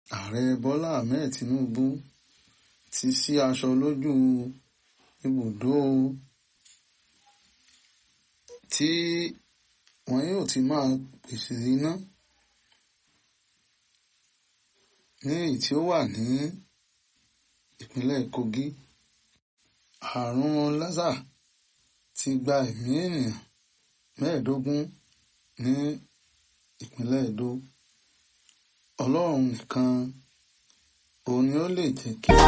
ààrẹ bọ́lá ahmed tinubu ti ṣí aṣọ lójú ibùdó tí wọn yóò ti máa pèsè iná ní èyí tí ó wà ní ìpínlẹ̀ kogi àrùn lásà ti gba ẹ̀mí ènìyàn mẹ́ẹ̀ẹ́dógún ní ìpínlẹ̀ edo ọlọ́run nìkan òun ni ó lè jẹ́ kí.